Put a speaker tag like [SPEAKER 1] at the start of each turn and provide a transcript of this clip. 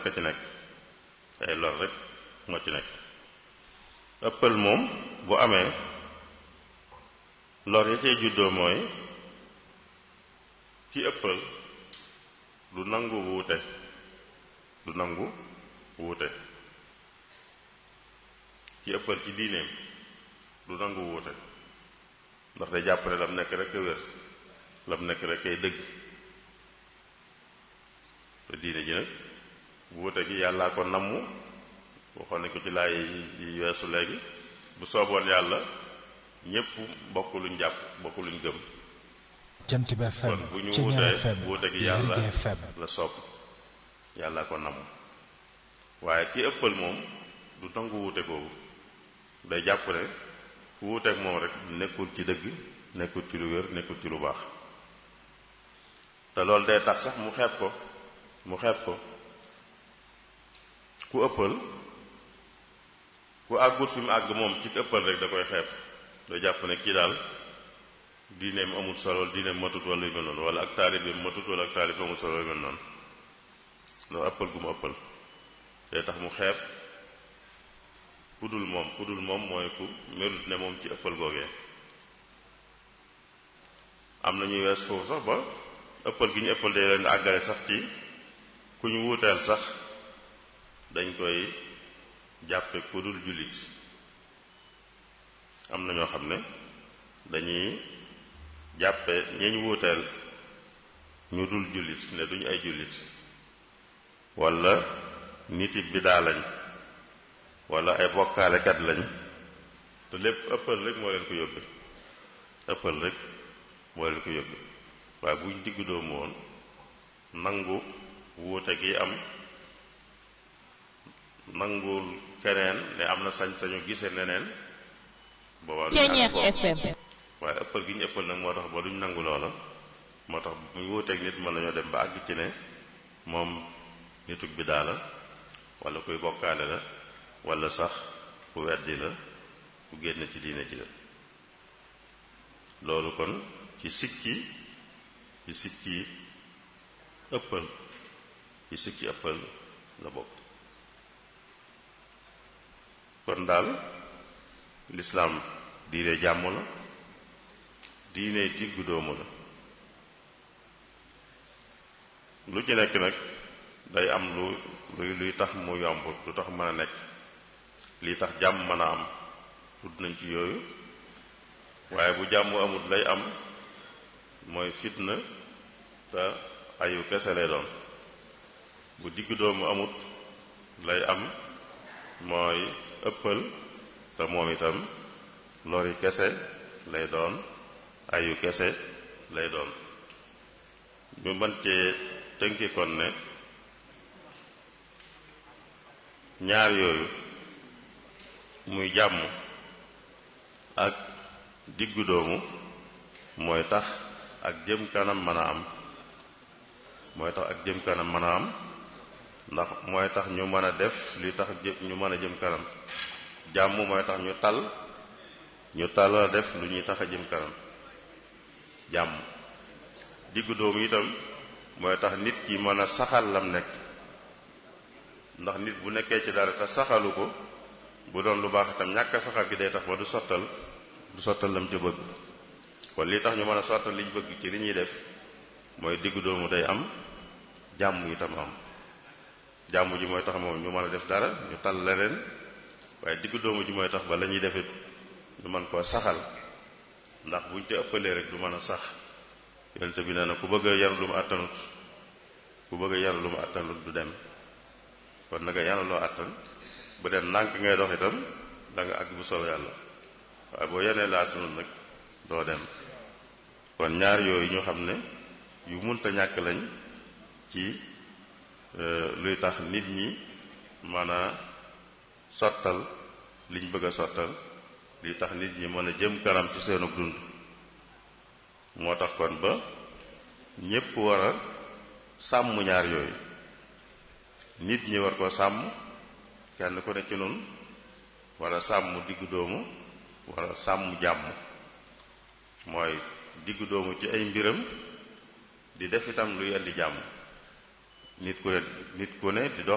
[SPEAKER 1] a ci nekk ay lor rek moo ci nekk ëppal moom bu amee lor ya cay juddoo mooy ci ëppal du nangu wuute du nangu wuute ci ëppal ci diineem du nangu wuute ndax day jàpp ne lam nekk rek a wér lam nekk rek ay dëgg te diine ji nag wuute gi yàllaa ko namm waxoon nañ ko ci laay yi weesu léegi bu sooboon yàlla ñépp bokk luñ jàpp bokk luñ gëm
[SPEAKER 2] jant bi FM
[SPEAKER 1] kon bu ñu
[SPEAKER 2] Ceñeer
[SPEAKER 1] wutee
[SPEAKER 2] FM
[SPEAKER 1] wuute gi yàlla
[SPEAKER 2] Lergui FM
[SPEAKER 1] la soob yàlla ko namm waaye ki ëppal moom du nangu wuute googu day jàpp ne ku wuuteek moom rek nekkul ci dëgg nekkul ci lu wér nekkul ci lu baax te loolu day tax sax mu xeeb ko mu xeeb ko ku ëppal ku àggut fi mu àgg moom ci ëppal rek da koy xeeb day jàpp ne kii daal diineem amul solo diineem matut wala yu mel noonu wala ak taalibeem matut wala ak taalib amul solo yu mel noonu loolu ëppal gu mu ëppal day tax mu xeeb ku dul moom ku dul moom mooy ku melut ne moom ci ëppal googee am na ñuy wees foofu sax ba ëppal gi ñu ëppal day leen àggale sax ci ku ñu wuuteel sax dañ koy jàppe ku dul jullit am na ñoo xam ne dañuy jàppe ñi ñu wuuteel ñu dul jullit ne duñu ay jullit wala niti bidaa lañ wala ay bokkaalekat lañ te lépp ëppal rek moo leen ko yóbbe ëppal rek moo leen ko yóbbe waaye buñ diggu doomu woon nangu wuute gi am nangul keneen ne am na sañ-sañu gise neneen boobaa duñ
[SPEAKER 3] Ceñeer
[SPEAKER 1] àgg foofu.
[SPEAKER 3] FM
[SPEAKER 1] waaye ëppal gi ñu ëppal nag moo tax ba duñ nangu loola moo tax muy wuuteeg nit mën nañoo dem ba àgg ci ne moom nitug bidaa la wala kuy bokkaale la wala sax ku weddi la ku génn ci diine ji la loolu kon ci sikki ci sikki ëppal ci sikki ëppal la bokk kon daal lislaam diine jàmm la diine diggu doomu la lu ci nekk nag day am lu luy luy tax mu yomb lu tax mën a nekk lii tax jàmm mën a am tudd nañ ci yooyu waaye bu jàmm amut lay am mooy fitna te ayu kese lay doon bu diggu doomu amut lay am mooy ëppal te moom itam lori kese lay doon ayu kese lay doon ñu mën cee tënki kon ne ñaar yooyu muy jàmm ak diggu doomu mooy tax ak jëm kanam mën a am mooy tax ak jëm kanam mën a am ndax mooy tax ñu mën a def li tax jë ñu mën a jëm kanam jàmm mooy tax ñu tal ñu tal a def lu ñuy tax a jëm kanam jàmm diggu doomu itam mooy tax nit ki mën a saxal lam nekk ndax nit bu nekkee ci dara te saxalu ko bu doon lu baax itam ñàkk a saxal gi day tax ba du sottal du sottal lam ca bëgg kon li tax ñu mën a sottal liñ bëgg ci li ñuy def mooy diggu doomu day am jàmm itam am jàmm ji mooy tax moom ñu mën a def dara ñu tal leneen waaye diggu doomu ji mooy tax ba la ñuy defit ñu mën koo saxal ndax buñ ca ëppalee rek du mën a sax yonente bi nee na ku bëgg a yaru lu mu àttanut ku bëgg a yaru lu mu àttanut du dem kon na nga yàlla loo àttan bu dee ndànk ngay dox itam da nga àgg bu soob yàlla waaye boo yenee la àttanut nag doo dem kon ñaar yooyu ñu xam ne yu munta ñàkk lañ ci luy tax nit ñi mën a sottal liñ bëgg a sottal li tax nit ñi mën a jëm kanam ci seenu dund moo tax kon ba ñépp war a sàmm ñaar yooyu nit ñi war ko sàmm kenn ku ne ci nun war a sàmm diggu doomu war a sàmm jàmm mooy diggu doomu ci ay mbiram di def itam luy indi jàmm nit ku ne nit ku ne di dox